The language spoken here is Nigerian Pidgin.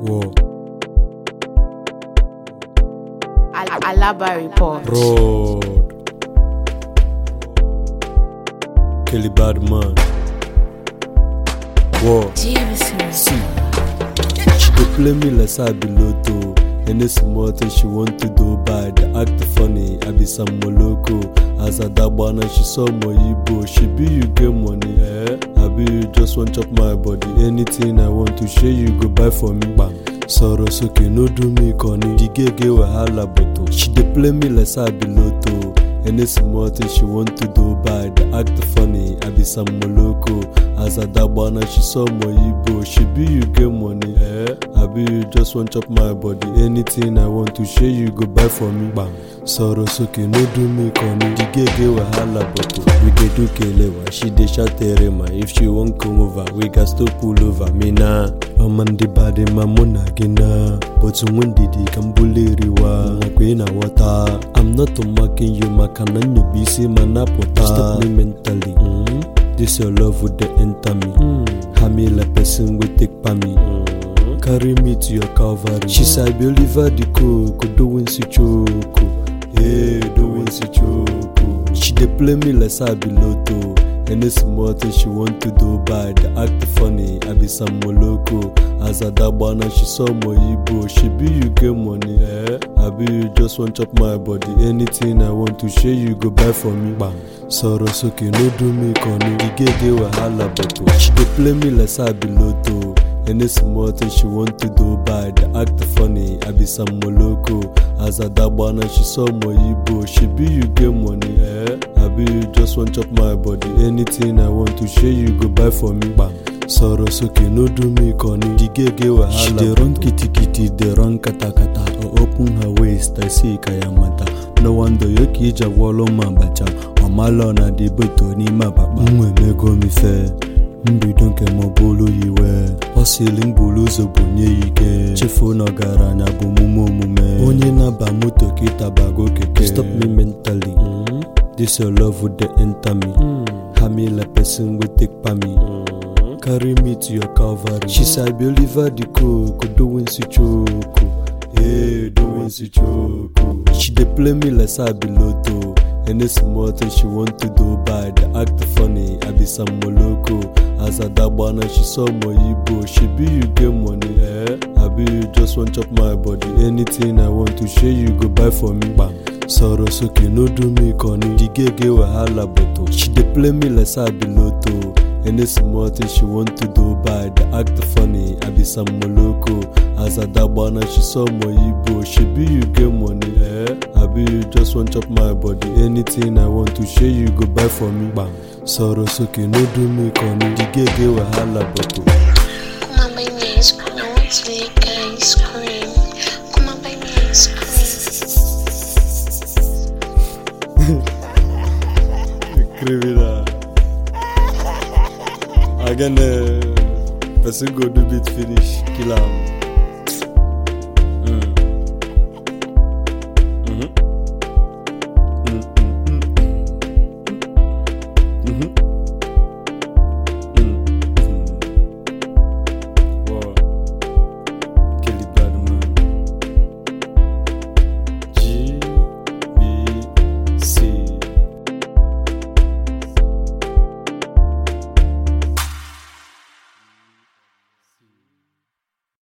Whoa. Al- Alaba report. Road. Kelly Badman. Whoa. Jameson. See. She go play me like say I be Lotto. Any small thing she want to do bad, act funny. I be some moloko. As a dabana, she saw my Igbo. She be you get money, eh? I be you just want chop my body. Anything I want to share, you go buy for me. Bam. Sorrow soke no do me corny. The gay gay wahala boto. She dey play me like say I be Lotto. Any small thing she want to do bad, act funny. I be some moloko. As a dabana, she saw my Igbo. She be you get money, eh? I be you just want chop my body. Anything I want to share, you go buy for me. Bam. Sorrow soke no do me corny. The gay gay wahala boto. We dey do kelewa. She dey shout terema. If she wan come over, we gas to pull over. Me na. Amandi body mamuna gina. But when did he come buliriwa? Queen water. I'm not mocking you, makanan you busy manapota. Stop me mentally. Mm. This your love would the enter me. Mm. Hami like person will take pa me. Mm. Carry me to your Calvary. She said, I believe the cook, doing si choco. Hey, doing si choco. She dey play me like say I be Lotto. Any small thing she want to do bad, act funny. I be some moloko. As a dabana, she saw my Igbo. She be you get money, eh? I be you just want chop my body. Anything I want to share, you go buy for me. Bam. Sorrow soke no do me corny. The gay gay wahala boto. She dey play me like say I be Lotto. Any small thing she want to do bad, act funny. I be some moloko. As a dabana, she saw my Igbo. She be you get money, eh? I be you just want chop my body. Anything I want to share, you go buy for me. Bam. Sorrow soke no do me corny. The gay gay wahala. She dey run kitty kitty, dey run kata kata. I open her waist, I see kayamata. No wonder yoki ija wolo mabacha. Ọmalọ na dị beto n'ime akpakpa. M emego m ife. mbido nke m bụrụ iwe ọ sịrị m buru ụzọ bunye ya ike chefuo na ọgaranya bụ omume omume onye na-aba moto kịta bago keke stop me mentally mm. this your love would dey enter me mm. hami like person wey take pa me mm. carry me to your calvary she say i be oliver the coco doing si choco hey doing si choco she dey play me like say i be lotto Any small thing she want to do bad, act funny. I be some moloko. As a dabana, she saw my Igbo. She be you get money, eh? I be you just want chop my body. Anything I want to share, you go buy for me. Bam. Sorrow soke no do me corny. The gay gay wahala boto. She dey play me like say I be Lotto. Any small thing she want to do bad, act funny. I be some moloko. As a dabana, she saw my Igbo. She be you get money, eh? I be you just want chop my body. Anything I want to share, you go buy for me. Bam. Sorrow soke no do me corny. The gay gay wahala boto. Come on, buy me ice cream. I want to lick ice cream. Come on, buy me ice cream. criminal. Again, uh, person go do bit finish, kill am.